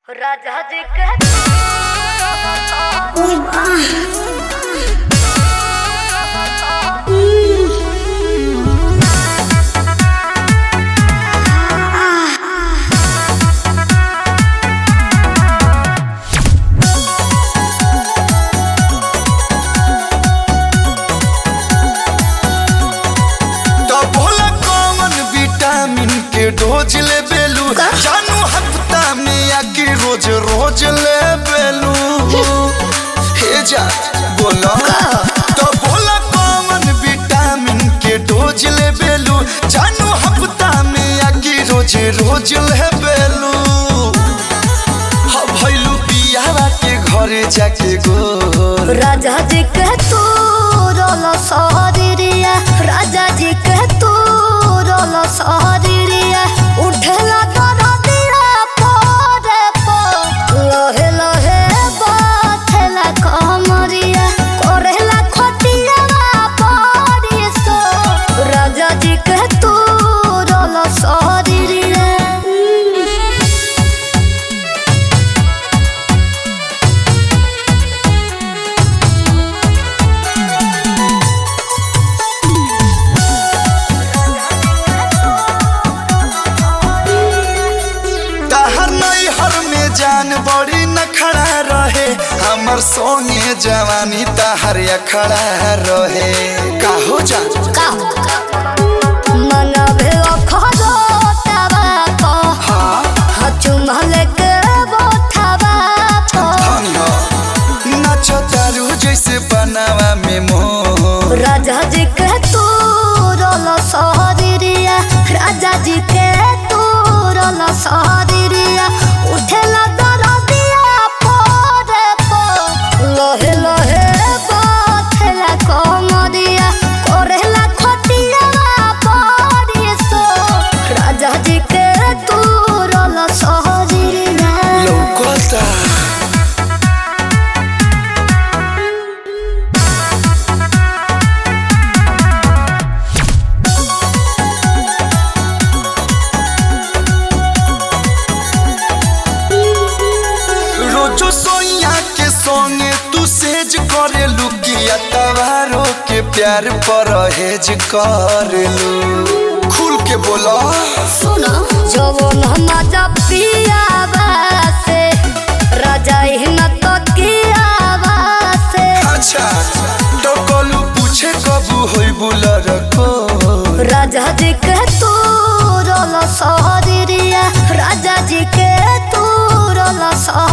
राजा जी के तो भोला कौन विटामिन के डोज ले बेलू जानू हफ्ता में या कि रोज रोज ले बेलू हे जा बोला तो भोला कौन विटामिन के डोज ले बेलू जानू हफ्ता में या कि रोज रोज ले बेलू हा भइलू पियावा के घरे जाके गो राजा जी के तू रोलो सहरिया राजा जी के तू रोलो सहरिया उठेला तोरा दिया पोरे पो लोहे लोहे बाथेला कमरिया कोरेला खटिया पड़ी सो राजा जी के तू रोलो सहरिया तहर नैहर में जान बड़ी न खड़ा रहे हमर सोने जवानी तहर अखड़ा रहे काहो जान मनभे अखरो तबा हाँ चुमल के बोथबा धन हो नाच तारू जैसे बनावा में मोह राजा जी के तू रोल सहरिया राजा जी के तू रोल सहरिया उठेला दरदिया पोरे पो लोहे लोहे बाथेला कमरिया कोरेला खटिया पड़ी सो राजा जी के तू रोल सहरिया लौकता रोजो सोइया के संगे तू सेज करे लुकिया तवारो के प्यार पर हेज करेलू खुल के बोला सुनो जवन मजा पियावा से राजा हिन तो कियावा से अच्छा तो कलू पूछे कबू होई बुलर को राजा जी के तू रोल सहरिया राजा जी के तू रोल सहरिया